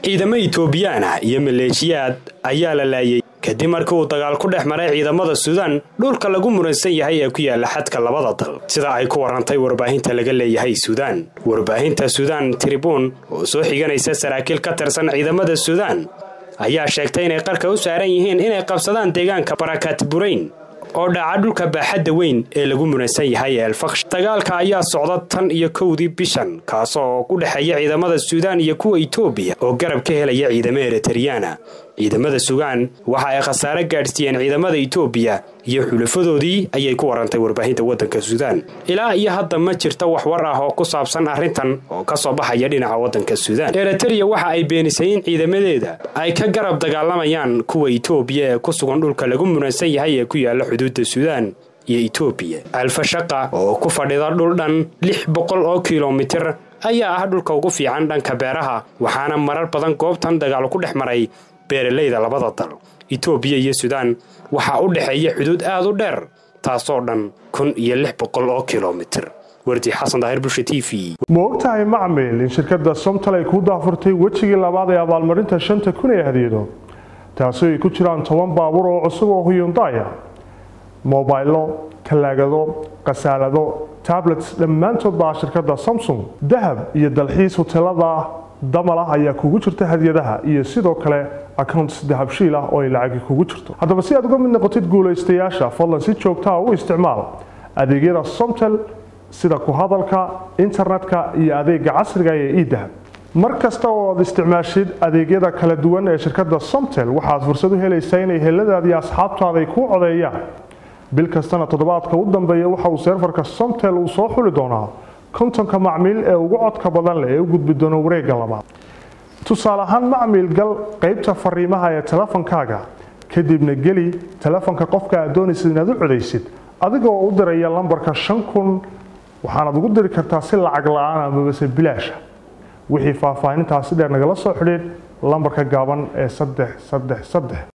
ciidamo itoobiyaan ah iyo maleeshiyaad ayaa la laayay kadib markii uu dagaal ku dhex maray ciidamada suudaan dhulka lagu muransan yahay ee ku yaala xadka labada dal sida ay ku warantay warbaahinta laga leeyahay suudaan warbaahinta suudaan tribuun oo soo xiganaysa saraakiil ka tirsan ciidamada suudaan ayaa sheegtay inay qarka u saaran yihiin inay qabsadaan deegaanka barakaat burayn oo dhaca dhulka baaxadda weyn ee lagu muransan yahay ee elfaksh dagaalka ayaa socda tan iyo kowdii bishan kaasoo u dhexeeya ciidamada suudaan iyo kuwa itoobiya oo garab ka helaya ciidamo eritariyana ciidamada sugaan waxa ay khasaare gaadhsiiyeen ciidamada itoobiya iyo xulafadoodii ayay ku warantay warbaahinta waddanka suudaan ilaa iyo hadda ma jirta wax war ah oo ku saabsan arrintan oo ka soo baxaya dhinaca waddanka suudaan eritariya waxa ay beenisay in ciidamadeeda ay ka garab dagaalamayaan kuwa itoobiya ee ku sugan dhulka lagu muransan yahay ee ku yaala xuduudda suudaan iyo itoobiya alfashaqa oo ku fadhida dhul dhan lix boqol oo kilomitir ayaa ah dhulka ugu fiican dhanka beeraha waxaana marar badan goobtan dagaal ku dhex maray beeralayda labada dal itoobiya iyo suudaan waxaa u dhexeeya xuduud aad u dheer taasoo dhan kun iyo lix boqol oo kilomitir wardi xasan daahir bulsha t v ma ogtahay macmil in shirkadda somtal ay ku daafurtay wejigii labaad ee abaalmarinta shanta kun ee hadiyado taasoo ay ku jiraan toban baabuur oo cusub oo huyundaya mobaylo talaagado khasaalado tablets dhammaantood baa shirkadda samsung dahab iyo dalxiis hoteelada damal ah ayaa kugu jirta hadiyadaha iyo sidoo kale accounts dahabshiil ah oo ay lacagi kugu jirto haddaba si aad uga mid noqotid guulaystayaasha fadlan si joogtaa u isticmaal adeegyada somtel sida ku hadalka internetka iyo adeega casriga ee edahab mar kasta oo aad isticmaashid adeegyada kala duwan ee shirkadda somtel waxaad fursad u helaysaa inay heladaada iyo asxaabtaada ay kuu codeeyaan bil kastana toddobaadka u dambeeya waxa uu seerfarka somtel uu soo xuli doonaa kontonka macmiil ee ugu codka badan leh ee u gudbi doona wareegga labaad tusaale ahaan macmiil gal qaybta fariimaha ee telefonkaaga kadibna geli telefonka qofka aad doonaysid inaad u codaysid adigoo u diraya lambarka shan kun waxaanaad ugu diri kartaa si lacag la-aan amabase bilaasha wixii faahfaahintaasi dheer nagala soo xidhiid lambarka gaaban ee saddex saddex saddex